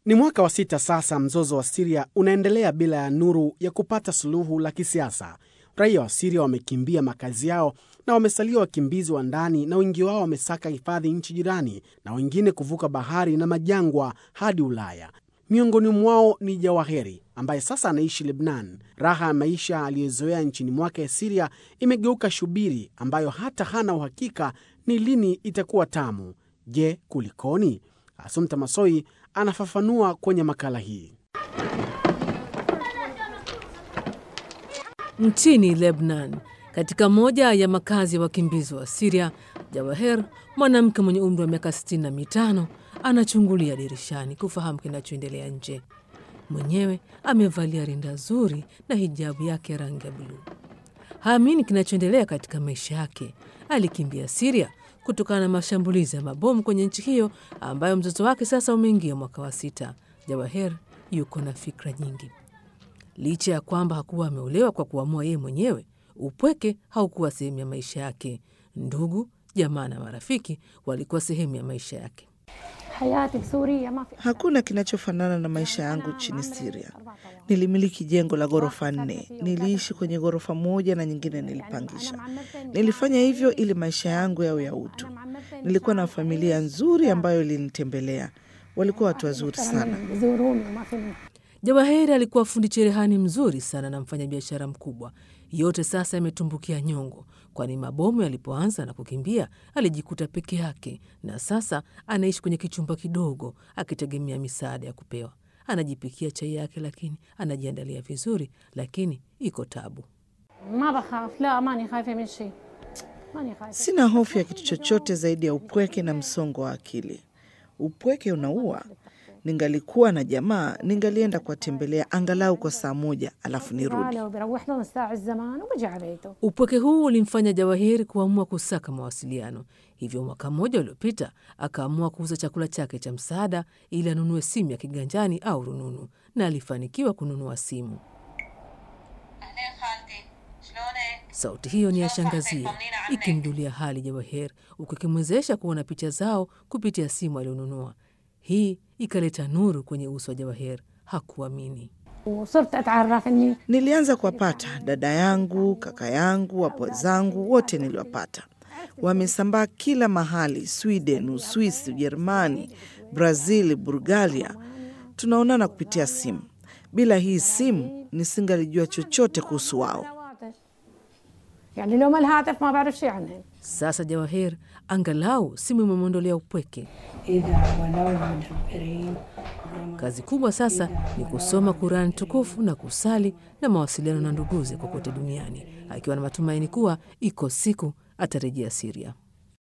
Ni mwaka wa sita sasa mzozo wa Siria unaendelea bila ya nuru ya kupata suluhu la kisiasa. Raia wa Siria wamekimbia makazi yao na wamesalia wakimbizi wa ndani, na wengi wao wamesaka hifadhi nchi jirani, na wengine kuvuka bahari na majangwa hadi Ulaya. Miongoni mwao ni Jawaheri ambaye sasa anaishi Lebnan. Raha ya maisha aliyozoea nchini mwake Siria imegeuka shubiri ambayo hata hana uhakika ni lini itakuwa tamu. Je, kulikoni? Asumta Masoi anafafanua kwenye makala hii. Nchini Lebanon, katika moja ya makazi ya wakimbizi wa Siria, Jawaher, mwanamke mwenye umri wa miaka 65, anachungulia dirishani kufahamu kinachoendelea nje. Mwenyewe amevalia rinda zuri na hijabu yake rangi ya buluu. Haamini kinachoendelea katika maisha yake. Alikimbia Siria kutokana na mashambulizi ya mabomu kwenye nchi hiyo ambayo mzozo wake sasa umeingia mwaka wa sita. Jawaher yuko na fikra nyingi. Licha ya kwamba hakuwa ameolewa kwa kuamua yeye mwenyewe, upweke haukuwa sehemu ya maisha yake. Ndugu, jamaa na marafiki walikuwa sehemu ya maisha yake. Hakuna kinachofanana na maisha yangu nchini Siria. Nilimiliki jengo la ghorofa nne. Niliishi kwenye ghorofa moja na nyingine nilipangisha. Nilifanya hivyo ili maisha yangu yawe ya utu. Nilikuwa na familia nzuri ambayo ilinitembelea. Walikuwa watu wazuri sana. Jawaheri alikuwa fundi cherehani mzuri sana na mfanyabiashara mkubwa. Yote sasa yametumbukia nyongo, kwani mabomu yalipoanza na kukimbia alijikuta peke yake, na sasa anaishi kwenye kichumba kidogo akitegemea misaada ya kupewa. Anajipikia chai yake, lakini anajiandalia vizuri, lakini iko tabu. Sina hofu ya kitu chochote zaidi ya upweke na msongo wa akili. Upweke unaua. Ningalikuwa na jamaa, ningalienda kuwatembelea angalau kwa saa moja, alafu nirudi. Upweke huu ulimfanya Jawahiri kuamua kusaka mawasiliano. Hivyo mwaka mmoja uliopita akaamua kuuza chakula chake cha msaada ili anunue simu ya kiganjani au rununu, na alifanikiwa kununua simu. Sauti hiyo ni ya shangazie ikimjulia hali Jawahir, huku ikimwezesha kuona picha zao kupitia simu alionunua. Hii ikaleta nuru kwenye uso wa Jawahir. Hakuamini. Nilianza kuwapata dada yangu, kaka yangu, wapwa zangu, wote niliwapata. Wamesambaa kila mahali, Sweden, Uswisi, Ujerumani, Brazil, Bulgaria. Tunaonana kupitia simu. Bila hii simu nisingalijua chochote kuhusu wao. Sasa Jawahir angalau simu imemwondolea upweke. Kazi kubwa sasa ni kusoma Kurani tukufu na kusali na mawasiliano na nduguze kokote duniani, akiwa na matumaini kuwa iko siku atarejea Siria.